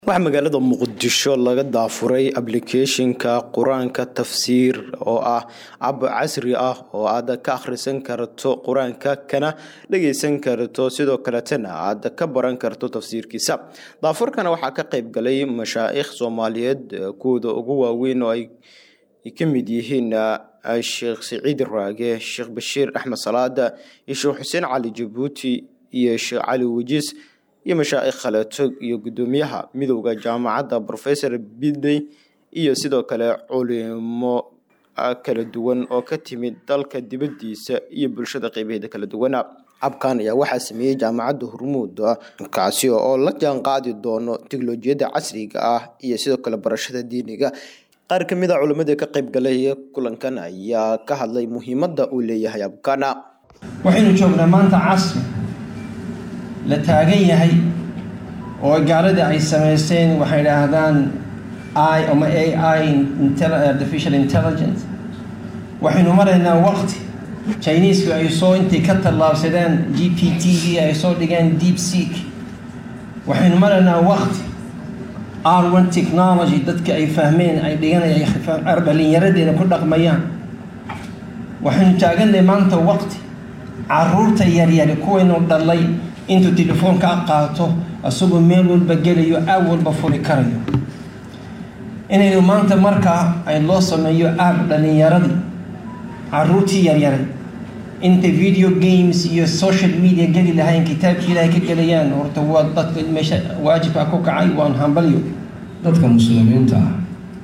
waxaa magaalada muqdisho laga daafuray ablicathonka qur-aanka tafsiir oo ah ab casri ah oo aad ka akhrisan karto qur-aanka kana dhageysan karto sidoo kaletana aad ka baran karto tafsiirkiisa daafurkana waxaa ka qeyb galay mashaa'ikh soomaaliyeed kuwooda ugu waaweyn oo ay ka mid yihiin sheekh siciid raage sheekh bashiir axmed salaada iyo sheekh xuseen cali jabuuti iyo sheekh cali wajiis iyo mashaa'ikh khaleeto iyo guddoomiyaha midowda jaamacadda rofesor bidey iyo sidoo kale culimo kala duwan oo ka timid dalka dibadiisa iyo bulshada qeybaheeda kala duwana abkan ayaa waxaa sameeyey jaamacadda hormuud kaasi oo la jaan qaadi doono teknolojiyadda casriga ah iyo sidoo kale barashada diiniga qaar ka mid a culimadii ka qeyb galay kulankan ayaa ka hadlay muhiimadda uu leeyahay abkana waxaynu joognaa maanta casri la taagan yahay oo gaaladii ay samaysteen waxay idhaahdaan i ama a i artificial intelligence waxaynu maraynaa waqti chineisku ay soo intay ka tallaabsadeen g p t v ay soo dhigeen deep seek waxaynu maraynaa waqti r one technology dadka ay fahmeen ay dhiganaya dhalinyaradeena ku dhaqmayaan waxaynu taaganay maanta waqti caruurta yaryari kuwaynu dhalay intuu telefoonka qaato asagoo meel walba gelayo aag walba furi karayo inaynu maanta markaa ay loo sameeyo aag dhalinyaradii caruurtii yaryaray inta video games iyo social media geli lahayn kitaabkii ilaahay ka gelayaan horta waa dadka meesha waajibka ku kacay waan hambalyo dadka muslimiinta ah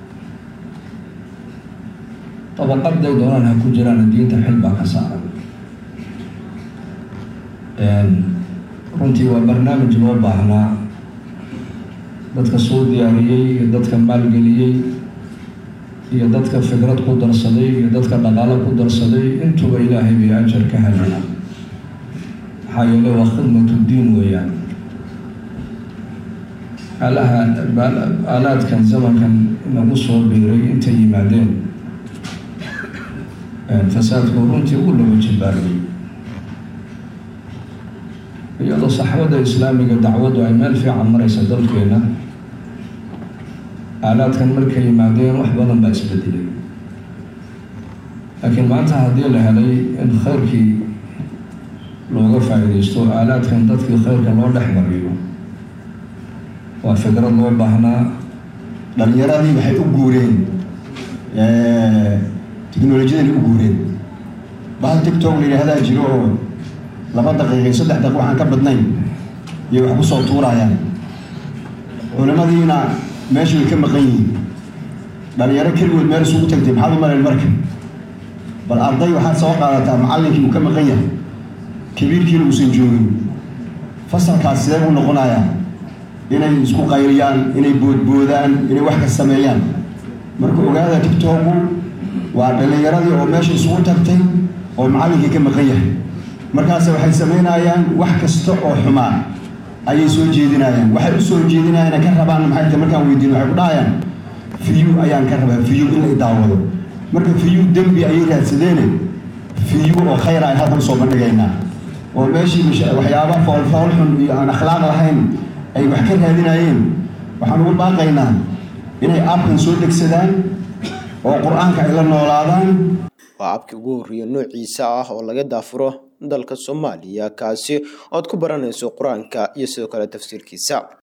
dabaqaday doonaan ha ku jiraan diinta xil baa ka saaran runtii waa barnaamij loo baahnaa dadka soo diyaariyey iyo dadka maalgeliyey iyo dadka fikrad ku darsaday iyo dadka dhaqaalo ku darsaday intuba ilaahay bay ajar ka helaya maxaa yeele waa khidmatu diin weeyaan alaha aalaadkan zamankan nagu soo biiray intay yimaadeen fasaadku runtii u lagu jibaariyey iyadoo saxwada islaamiga dacwaddu ay meel fiican maraysa dalkeena aalaadkan markay yimaadeen wax badan baa isbedelay laakiin maanta haddii la helay in khayrkii looga faa'iidaysto aalaadkan dadkii khayrka loo dhex mariyo waa fikrad loo baahnaa dhalinyaradii waxay u guureen teknolojiyadani u guureen bahal tictok la yidhaahdaa jiro oo laba daqiiqi saddex daqiiq waxaan ka badnayn iyo wax ku soo tuurayaan culimadiina meesha way ka maqan yihiin dhalinyaro keligood meel isugu tagtay maxaad u malayn marka bal arday waxaad soo qaadataa macallinkii uu ka maqan yahay kabiirkiina uusan joogin fasalkaas sidee buu noqonayaa inay isku qayliyaan inay boodboodaan inay wax ka sameeyaan marka ogaada tictoku waa dhalinyaradii oo meesha isugu tagtay oo macallinkii ka maqan yahay markaase waxay samaynayaan wax kasta oo xumaa ayay soo jeedinayaan waxay u soo jeedinayaan ka rabaan maxay tahay markaan weydiin waxay ku dhahayaan fiyu ayaan ka rabaa fiyu in la daawado marka fiyu dembi ayay raadsadeene fiyu oo khayr ay halkan soo bandhigaynaa oo meeshii waxyaaba foolfool xun iyo aan akhlaaq lahayn ay wax ka raadinayeen waxaan ugu baaqaynaa inay aabkan soo degsadaan oo qur-aanka ay la noolaadaan waa abkii ugu horreeya noociisa ah oo laga daafuro dalka soomaaliya kaasi ood ku baranayso qur-aanka iyo sidoo kale tafsiirkiisa